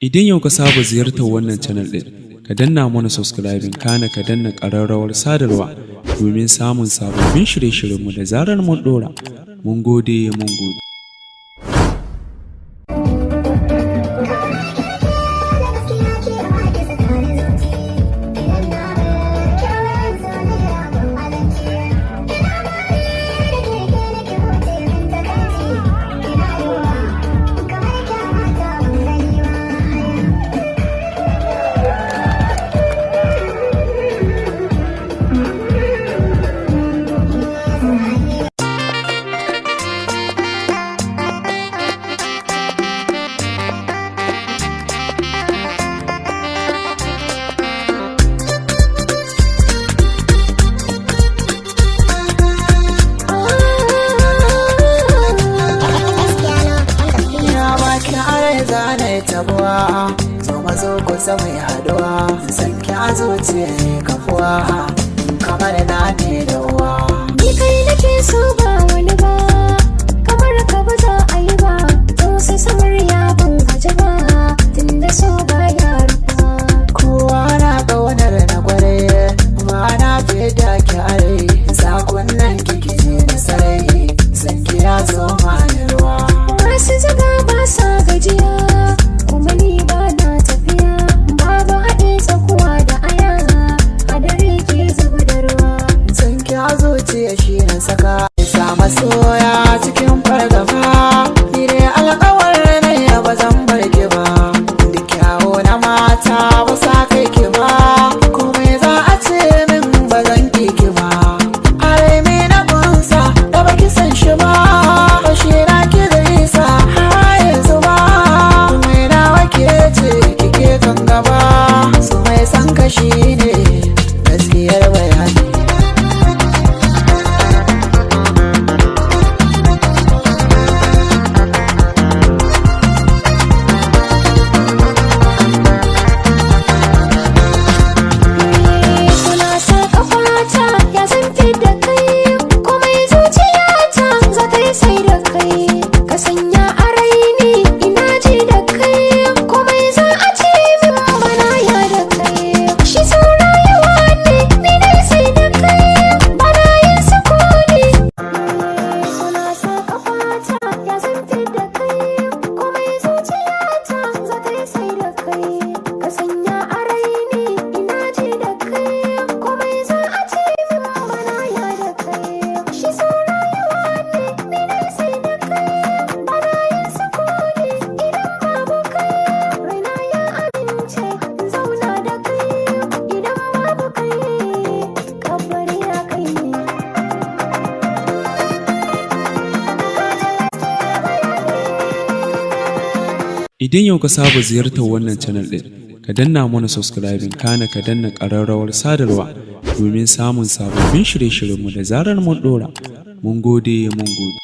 Idan yau ka saba ziyartar wannan channel ɗin, ka danna mana subscribing kana ka danna ƙararrawar sadarwa domin samun sababbin shirye-shiryenmu da zarar mun ɗora. Mun gode, mun gode. Ya baki are zane tabuwa zo mazo kusa mai haduwa san ki a zuciya ne kafuwa kamar na ne da uwa Ni kai nake so ba wani ba kamar ka ba za a yi ba to sai samar ya ban gaji ba tunda so ba ya rufa kowa na ƙaunar na gware ba na fi da ki are sakonnan kiki ne da sarai san ki ya zo ma da ruwa masu zaga ba sa gajiya kuma ni ba na tafiya babu haɗe tsakuwa da aya hadari ke zuba da ruwa san ki a zuciya shi na saka sa masoya cikin fargaba ni dai alƙawar ne ba zan bar ki ba da kyawo na mata ba sa kai ki ba komai za a ce min ba zan ki ki ba are me na kunsa da baki san shi ba ba shi na ki zai sa har yanzu ba mai nawa ke ce kike kan gaba su mai san kashi ne gaskiyar bayani Kuna sa kafata ya san da kai komai zuciyata za ta yi sai da kai ka sanya a raini ina ji da kai komai za a ce min bana ya da kai shi saurayewa ne ni dai sai da kai bana yin sukuni Kuna sa kafata ya san da kai komai zuciyata za ta yi sai da kai ka sanya a raini ina ji da kai komai za a ce min bana ya da kai shi saurayewa ne ni dai sai da kai bana yin sukuni idan babu kai raina ya amince in zauna da kai idan babu kai kabari ya kai ne Idan yau ka saba ziyartar wannan channel ɗin, ka danna mana subscribing kana ka danna ƙararrawar sadarwa domin samun sababbin shirye-shiryenmu da zarar mun ɗora. Mun gode, mun gode.